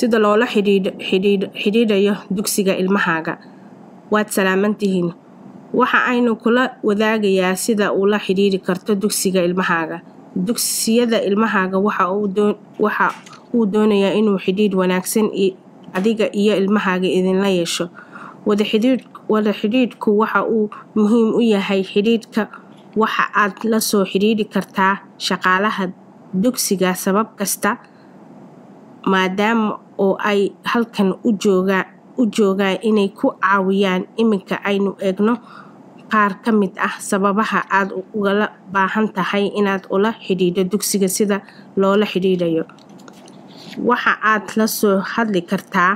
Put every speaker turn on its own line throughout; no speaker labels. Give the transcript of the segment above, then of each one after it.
sida loola xidhiidhayo dugsiga ilmahaaga waad salaamantihiin waxa aynu kula wadaagayaa sida ula xidhiidhi karto dugsiga ilmahaaga dugsiyada ilmahaaga waxa uu doonayaa inuu xidhiidh wanaagsan adiga iyo ilmahaaga idinla yeesho wada xidhiidhku waxa uu muhiim u yahay xidhiidhka waxa aad la soo xidhiidhi kartaa shaqaalaha dugsiga sabab kasta maadaama oo ay halkan u joogaan inay ku caawiyaan iminka aynu eegno qaar ka mid ah sababaha aad ugala baahan tahay inaad ula xidhiidho dugsiga sida loola xidhiidhayo waxa aad la soo hadli kartaa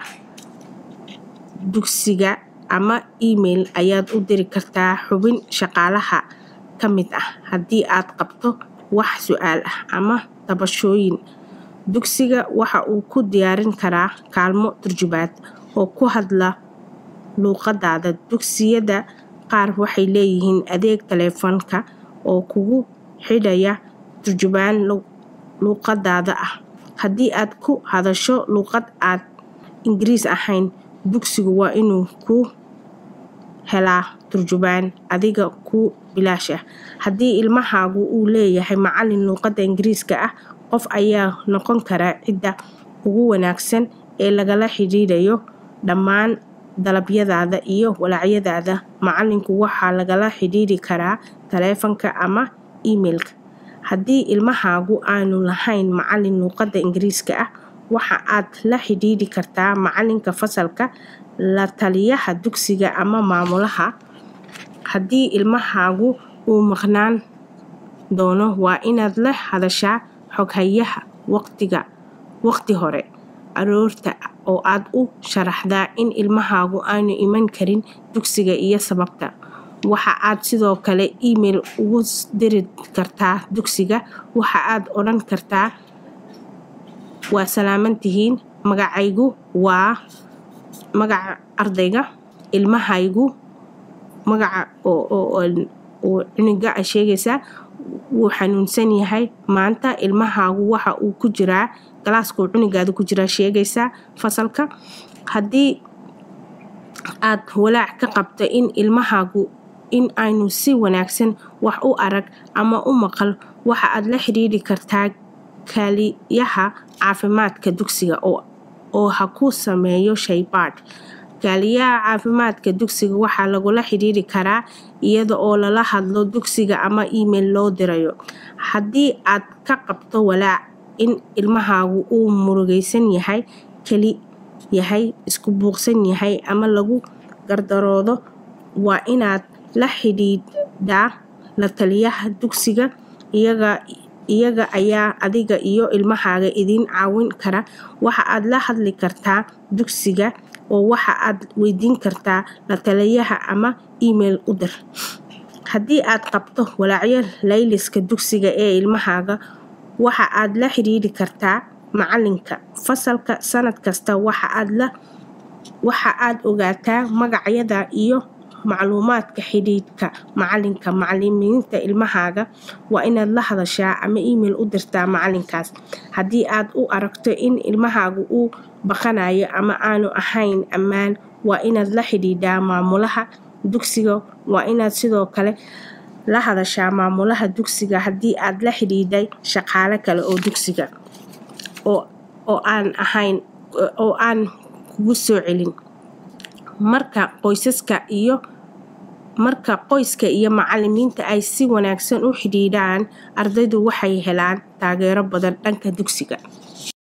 dugsiga ama email ayaad u diri kartaa xubin shaqaalaha ka mid ah haddii aad qabto wax su-aal ah ama tabashooyin dugsiga waxa uu ku diyaarin karaa kaalmo turjubaad oo ku hadla luuqadaada dugsiyada qaar waxay leeyihiin adeeg taleefanka oo kugu xidhaya turjubaan luuqadaada ah haddii aad ku hadasho luuqad aad ingiriis ahayn dugsigu waa inuu ku helaa turjubaan adiga ku bilaash ah haddii ilmahaagu uu leeyahay macalin luuqada ingiriiska ah qof ayaa noqon kara cidda ugu wanaagsan ee lagala xidhiidhayo dhammaan dalabyadaada iyo walaacyadaada macalinku waxaa lagala xidhiidhi karaa taleefanka ama emailka haddii ilmahaagu aanu lahayn macalin luuqada ingiriiska ah waxa aad la xidhiidhi kartaa macalinka fasalka la taliyaha dugsiga ama maamulaha haddii ilmahaagu uu maqnaan doono waa inaad la hadashaa xoghayaha waqti hore aroorta oo aad u sharaxdaa in ilmahaagu aanu iman karin dugsiga iyo sababta waxa aad sidoo kale email ugu diri kartaa dugsiga waxa aad odhan kartaa waa salaamantihiin magacaygu waa magaca ardayga ilmahaygu magaca cuniga a sheegaysaa wuu xanuunsan yahay maanta ilmahaagu waxa uu ku jiraa galaaskuu cunigaada ku jiraa sheegaysaa fasalka haddii aad walaac ka qabto in ilmahaagu in aynu si wanaagsan wax u arag ama u maqal waxa aad la xidhiidhi kartaa kaaliyaha caafimaadka dugsiga oo ha ku sameeyo shaybaadh kaaliyaha caafimaadka dugsiga waxaa lagula xidhiidhi karaa iyada oo lala hadlo dugsiga ama email loo dirayo haddii aad ka qabto walaac in ilmahaagu uu murugaysan yahay keli yahay isku buuqsan yahay ama lagu gardaroodo waa inaad la xidhiidhaa la taliyaha dugsiga iyaga ayaa adiga iyo ilmahaaga idiin caawin kara waxa aad la hadli kartaa dugsiga oo waxa aad weydiin kartaa la taliyaha ama email u dir haddii aad qabto walaacyo layliska dugsiga ee ilmahaaga waxa aad la xidhiidhi kartaa macalinka fasalka sanad kasta waxa aad ogaataa magacyada iyo macluumaadka xidhiidhka macalinka macalimiinta ilmahaaga waa inaad la hadashaa ama email u dirtaa macalinkaas haddii aad u aragto in ilmahaagu uu baqanayo ama aanu ahayn ammaan waa inaad la xidhiidhaa maamulaha dugsiga waa inaad sidoo kale la hadashaa maamulaha dugsiga haddii aad la xidhiidhay shaqaale kale oo dugsiga oo aan ahayn oo aan kugu soo celin marka qoysaska iyo marka qoyska iyo macalimiinta ay si wanaagsan u xidhiidhaan ardaydu waxay helaan taageero badan dhanka dugsiga